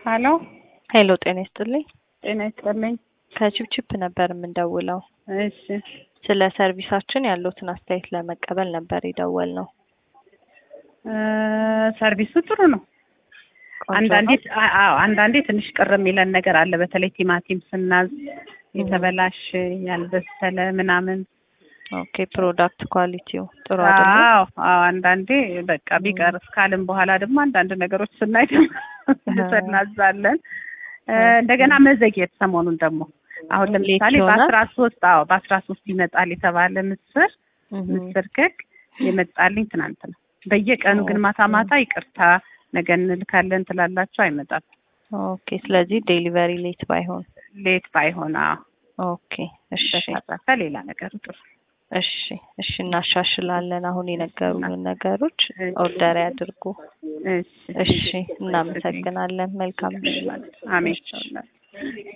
ሀሎ ሄሎ ጤና ይስጥልኝ። ጤና ይስጥልኝ። ከቺፕቺፕ ነበር የምንደውለው። እሺ ስለ ሰርቪሳችን ያለውትን አስተያየት ለመቀበል ነበር የደወል ነው። እ ሰርቪሱ ጥሩ ነው። ቆንጆ አንዳንዴ ነው? አ- አዎ አንዳንዴ ትንሽ ቅር የሚለን ነገር አለ። በተለይ ቲማቲም ስናዝ የተበላሸ ያልበሰለ ምናምን ኦኬ ፕሮዳክት ኳሊቲው ጥሩ አይደለም። አዎ አዎ አንዳንዴ በቃ ቢቀር እስካልን በኋላ ደግሞ አንዳንድ ነገሮች ስናይ ደግሞ እናዛለን። እ እንደገና መዘግየት ሰሞኑን ደግሞ አሁን ሌት ለምሳሌ ይሆናል? በአስራ ሶስት አዎ በአስራ ሶስት ይመጣል የተባለ ምስር እህ ምስር ክክ የመጣልኝ ትናንት ነው። በየቀኑ ግን ማታ ማታ ይቅርታ ነገ እንልካለን ትላላችሁ አይመጣም። ኦኬ ስለዚህ ዴሊቨሪ ሌት ባይሆን ሌት ባይሆን አዎ ኦኬ እሺ በተረፈ ሌላ ነገር ጥሩ እሺ እሺ እናሻሽላለን። አሁን የነገሩንን ነገሮች ኦርደር ያድርጉ። እሺ እሺ እናመሰግናለን። መልካም ምሽት። አሜን